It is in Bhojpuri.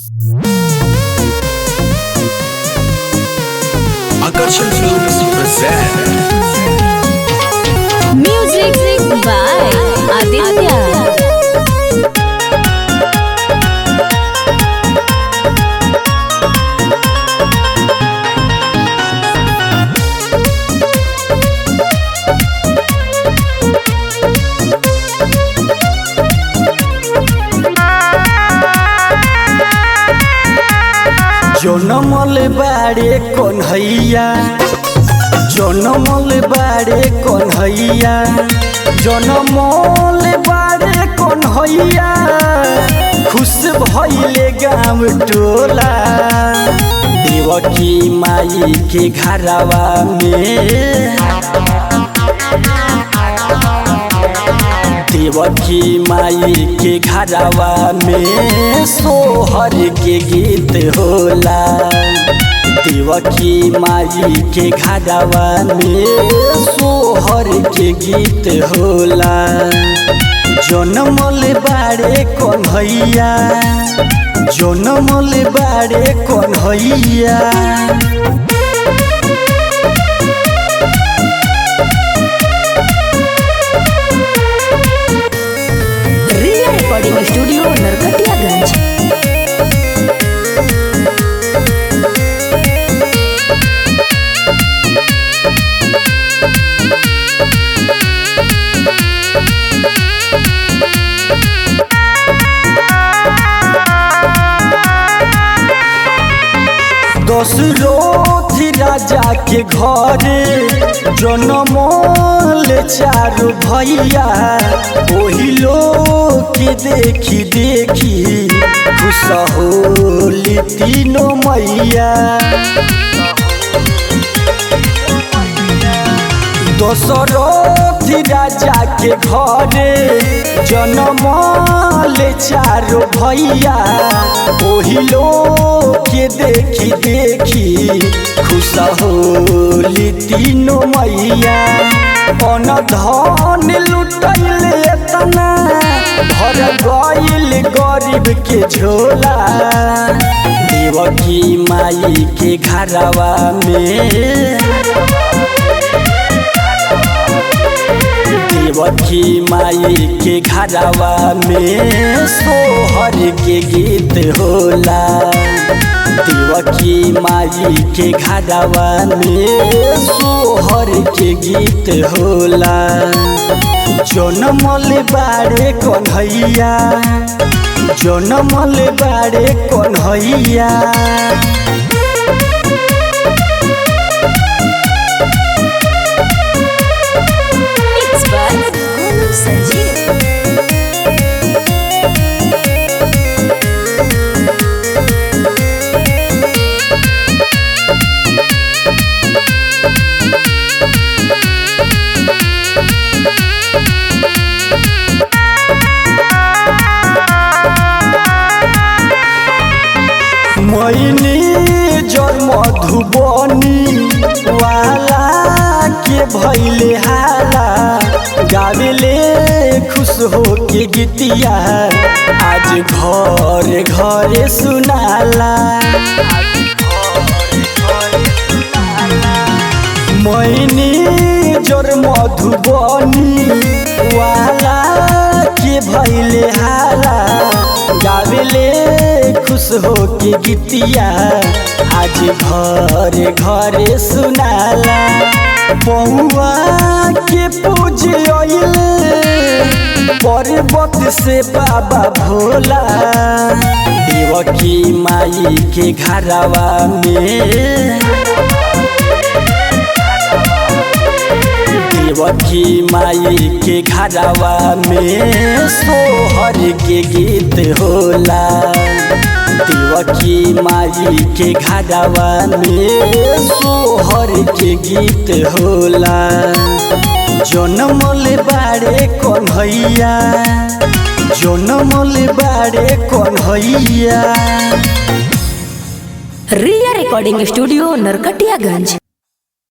Akarshan Films present Music by Aditya. जनमल बाड़े कन्हैया जनमल बाड़े कन्हैया जनमल बाड़े कन्हैया खुश भइले गाँव टोला देवकी माई के घरवा में देवकी माई के घरवा में सोहर के गीत होला देवकी माई के घरवा में सोहर के गीत होला जनमल बाड़े कन्हैया जनमल बाड़े कन्हैया रिया रिकॉर्डिंग स्टूडियो नरकटियागंज दशरथ राजा के घरे जनमल चारू भैया ओही लोग के देखी देखी खुश होली तीनों मैया दशरथ राजा के घरे जनमल चारो भैया ओही लोग के देखी देखी खुश होली तीनों मैया अन धन लुटैले एतना भर गइल गरीब के झोला देवकी माई के घरवा में देवकी माई के घरवा में सोहर के गीत होला देवकी माई के घरवा में सोहर के गीत होला जनमल बाड़े कन्हैया जनमल बाड़े Kanhaiya Mixed by Golu Sanjeev. मैनी जर मधुबनी वाला के भैले हाला गावेले खुश हो के गीतिया आज घर घरे सुनाला मैनी जर मधुबनी वाला के भैले हाला गावेले खुश हो के गीतिया आज घर घरे सुनाला पौआ के पूजे पर्वत से बाबा भोला देवकी माई के घरवा में देवकी माई के घरवा में सोहर के गीत होला देवकी माई के घरवा में सोहर के गीत होला जनमल बाड़े कन्हैया जनमल बाड़े कन्हैया रिया रिकॉर्डिंग स्टूडियो नरकटियागंज